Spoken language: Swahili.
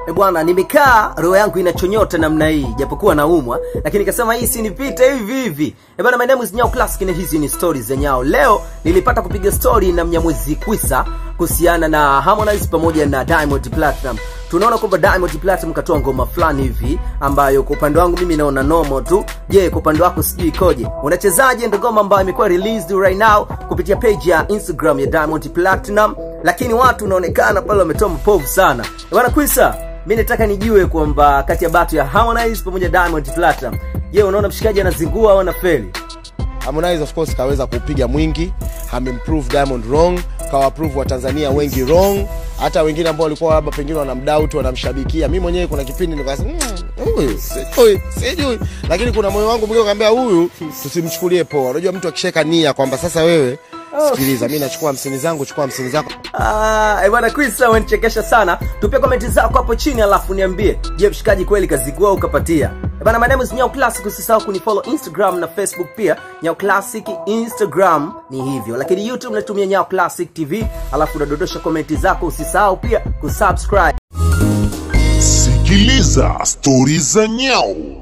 E bwana, nimekaa roho yangu inachonyota namna hii, japokuwa naumwa, lakini nikasema hii sinipite hivi hivi. E bwana, my name is Nyao Classic na hizi ni stories za Nyao. Leo nilipata kupiga story na Mnyamwezi Kwisa kuhusiana na Harmonize pamoja na Diamond Platinum. Tunaona kwamba Diamond Platinum katoa ngoma fulani hivi ambayo kwa upande wangu mimi naona nomo tu. Je, kwa upande wako sijui ikoje? Unachezaje ndo ngoma ambayo imekuwa released right now kupitia page ya Instagram ya Diamond Platinum, lakini watu unaonekana pale wametoa mapovu sana. E bwana Kwisa, mi nataka nijue kwamba kati ya batu ya Harmonize pamoja na Diamond Platinum, je, unaona mshikaji anazingua au anafeli? Harmonize of course kaweza kupiga mwingi, amemprove Diamond wrong, kawaprove wa Tanzania wengi wrong, hata wengine ambao walikuwa labda pengine wanamdoubt wanamshabikia. Mimi mwenyewe kuna kipindi nikasema "Mm, huyu sijui sijui, lakini kuna moyo wangu mwingine ukaambia huyu tusimchukulie poa. Unajua mtu akisheka nia kwamba sasa wewe sikiliza, mimi nachukua hamsini zangu, chukua hamsini zako. Ah, eh bwana Kwisa, umenichekesha sana. Tupia komenti zako hapo chini, alafu niambie, je, mshikaji kweli kazigua au kapatia? Eh bwana, my name is Nyao Classic. Usisahau kunifollow Instagram na Facebook pia, Nyao Classic Instagram ni hivyo, lakini YouTube natumia Nyao Classic TV, alafu unadondosha komenti zako. Usisahau pia kusubscribe. Sikiliza stori za Nyau.